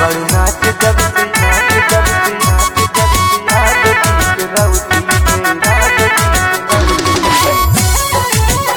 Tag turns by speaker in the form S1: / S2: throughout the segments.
S1: बड़ू नाच जब से नाच जब से नाच जब से याद की रौती में रात की रौती में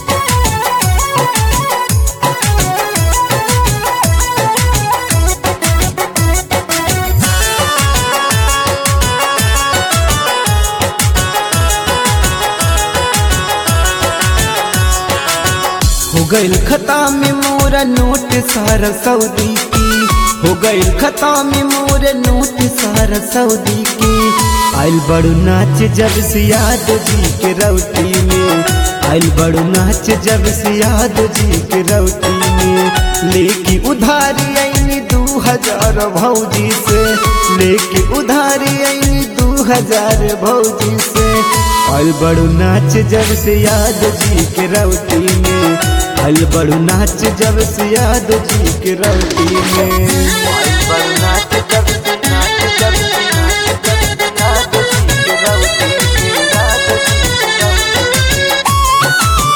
S2: हो गईल खता में मोरा नोट सारा सऊदी की हो गईल खता में मोरा नोट सारा सऊदी की आइल बड़ू नाच जब से याद जी के रौटी में आइल बड़ू नाच जब से याद जी के रौटी में लेके उधारी आईनी दू हजार भौजी से लेके उधारी आईनी दू हजार भौजी से आइल बड़ू नाच जब से याद जी के रौटी में आइल बड़ू नाच जब से याद जी के रौटी में
S1: बड़ू नाच जब से नाच जब से नाच जब से याद की रौती में रात की रौती में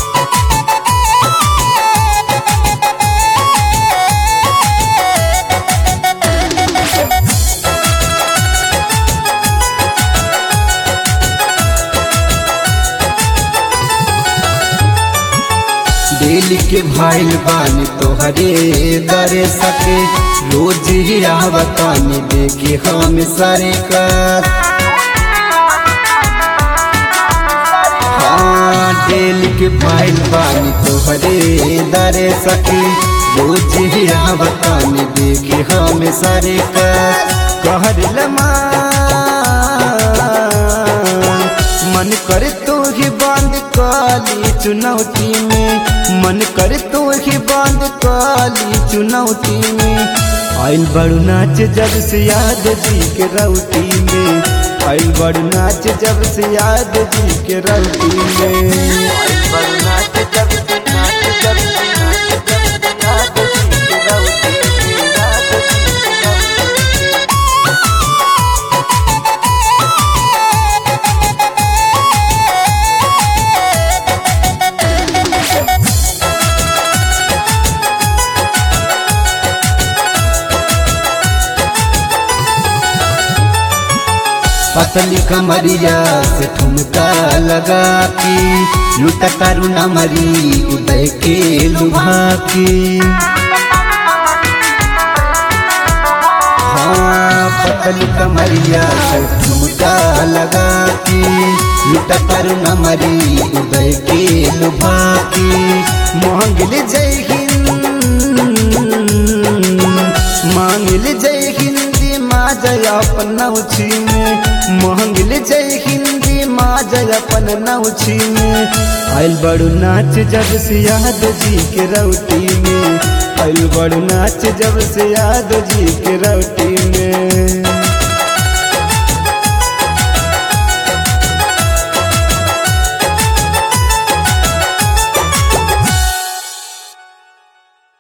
S2: डेली के भाईल बानी तोहरे दरे सके रोज ही आवतानी देखे हम सारे का हाँ डेली के भाईल बानी तोहरे दरे सके रोज ही आवतानी देखे हम सारे का कहर लमा मन करे तो ही बंद काली चुनौती में मन करे तो ही बंद काली चुनौती में आइल बड़ू नाच जब से याद जी के रौटी में आइल बड़ू नाच जब से याद जी के रौटी में
S1: बड़ू नाच जब से नाच जब से नाच जब से याद की रौती में रात की रौती में
S2: पतली कमरिया से ठुमका लगा के लुटा करुणा मरी उदय के लुभा के हाँ पतली कमरिया से ठुमका लगा के लुटा करुणा मरी उदय के लुभा के मांगल जय हिंद मांगल जय हिंदी माँ जय अपन नौछी में मांगल जय हिंदी माँ जय अपन नौछी में आइल बड़ू नाच जब से याद जी के रौटी में आइल बड़ू नाच जब से याद जी के रौटी में